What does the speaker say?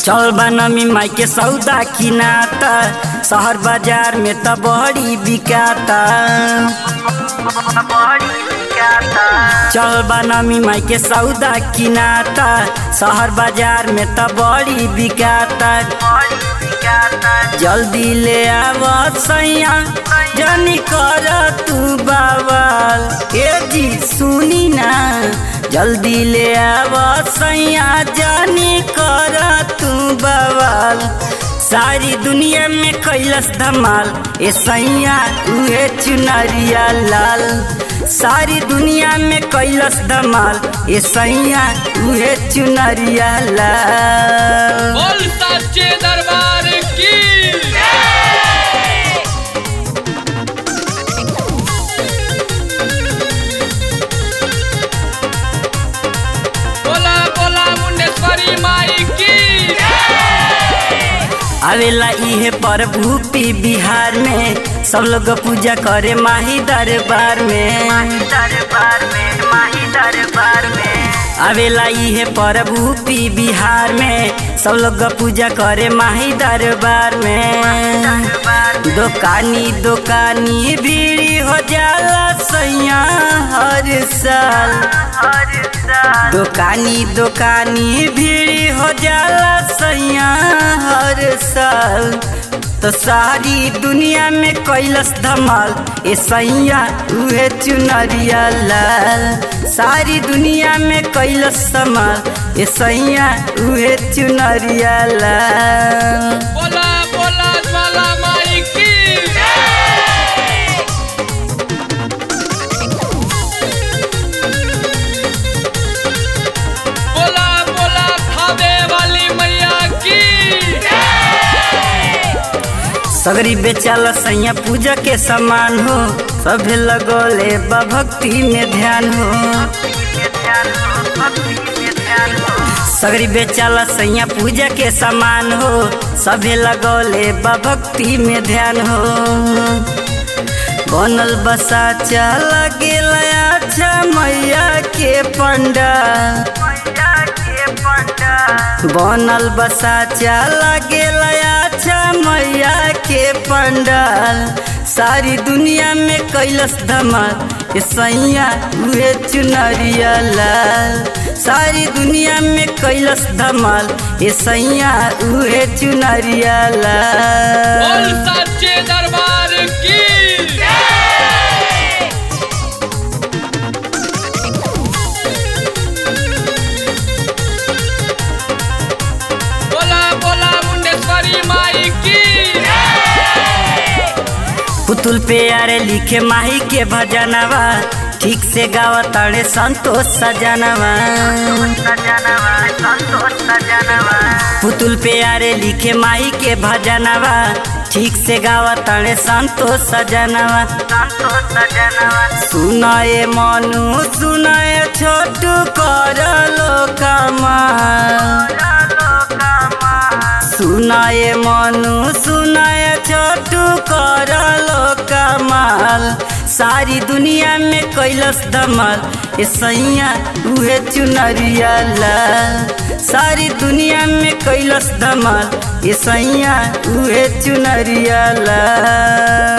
चल बनमी माई के सौदा किनाता शहर बाजार में त बड़ी बिकाता चल बनमी माई के सौदा किनाता शहर बाजार में त बड़ी बिकाता जल्दी ले आव सैया जनी कर तू बाबल ए जी सुनी ना जल्दी ले आव सैया जानी कर तू बवाल सारी दुनिया में कैलस धमाल ए सैया उहे चुनरिया लाल सारी दुनिया में कैलस धमाल ए सैया उहे चुनरिया लाल बोल सच्चे दरबार की बोला बोला मुंडेश्वरी माई की आवेला इहे प्रभु पी बिहार में सब लोग पूजा करे माही दरबार में दरबार में माही दरबार में आवेला इहे प्रभु पी बिहार में सब लोग पूजा करे माही दरबार में दुकानी दुकानी भीड़ हो जाला सैया हर साल दुकानी दुकानी भीड़ हो जाला सैया हर साल तो सारी दुनिया में कैलस धमाल ए सैया उहे चुनरिया लाल सारी दुनिया में कैलस धमाल ए सैया उहे चुनरिया लाल बोला बोला ज्वाला माई की बोला बोला थावे वाली मैया की सगरी बेचाला सैया पूजा के समान हो सभे लगोले बा भक्ति में ध्यान हो सगरी बेचाला सैया पूजा के समान हो सभे लगोले बा भक्ति में ध्यान हो बनल बसा चला गेला अच्छा मैया के पंडा बनल बसा चला गेला अच्छा मैया के पंडाल सारी दुनिया में कैलस धमाल ए सैया उहे चुनरिया लाल सारी दुनिया में कैलस धमाल ए सैया उहे चुनरिया बोल लाल सच्चे दरबार की बोला बोला मुंडेश्वरी माई की पुतुल पे यारे लिखे माही के भजनवा ठीक से गावा ताड़े संतोष सजनवा पुतुल पे यारे लिखे माही के भजनवा ठीक से गावा ताड़े संतोष सजनवा सुनाए मनु सुनाए छोटू कर लो कमाल सुनाए मनु सुनाए छोटू कर लो कमाल सारी दुनिया में कैलस धमाल ए सैया उहे चुनरिया लाल सारी दुनिया में कैलस धमाल ए सैया उहे चुनरिया लाल